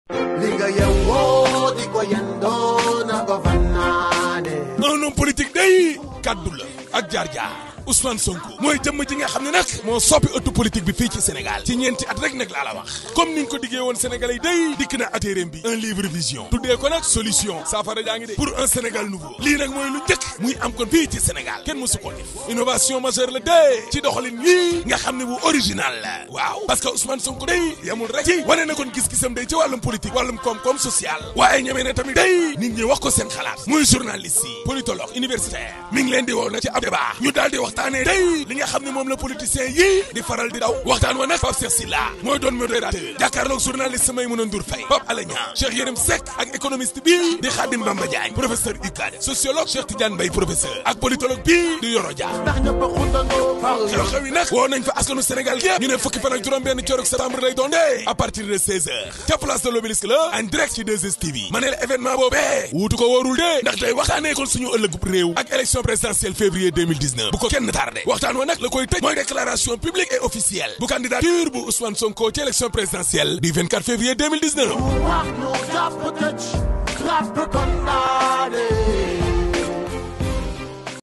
li nga yewwoo di ko yendoo na ko fannaane un homme politique day kaddu la ak jaar-jaar Ousmane Sonko mooy jëmm ji nga xam ne nag moo soppi ëttu politique bi fii ci Sénégal ci ñeenti at rek nag laa la wax comme niñ ko diggee woon Sénégalais yi day dikk na atéréem bi un livre vision tuddee ko nag solution saafara jaa ngi de pour un Sénégal nouveau lii nag mooy lu njëkk muy am kon fii ci Sénégal kenn mësu ko def innovation majeure la dee ci doxalin yii nga xam ne bu original la waaw parce que Ousmane Sonko day yamul rek ci wane na kon gis-gisam day ci wàllum politique wàllum koom-koom social waaye ñemee ne tamit day nit ñi wax ko seen xalaat muy journaliste yi politologue universitaire mi ngi leen di woo nag ci ab débat ñu daal di waxtaanee day li nga xam ne moom la politicien yii di faral di daw waxtaan wa nag Pape Cheikh Sylla mooy doon modérateur jàkkaarloog journaliste Maïmouna Ndour Faye Pape Alé Niang Cheikh Yérim Seck ak économiste bii di Khadim Bamba Diagne professeur UCAD sociologue Cheikh Tidiane Mbaye professeur ak politologue bii di Yoro Dia ndax ñëpp a xundandoo fal xew-xew yi nag woo nañ fa askanu Sénégal gi ñu ne fukki fan ak juróom benn coorog septembre lay doon de à partir de 16 heures ca place de l'Obélisque la en direct ci 2STV ma ne la événement boobee wuutu ko wóorul de ndax day waxtaanee kon suñu ëllëgub réew ak élection présidentielle février 2019 bu ko kenn tardé waxtaan wa nag la koy tëj mooy déclaration publique et officielle bu candidature bu Ousmane Sonko ci élection présidentielle du 24 février 2019 wax ñu jàpp tëj clap condamné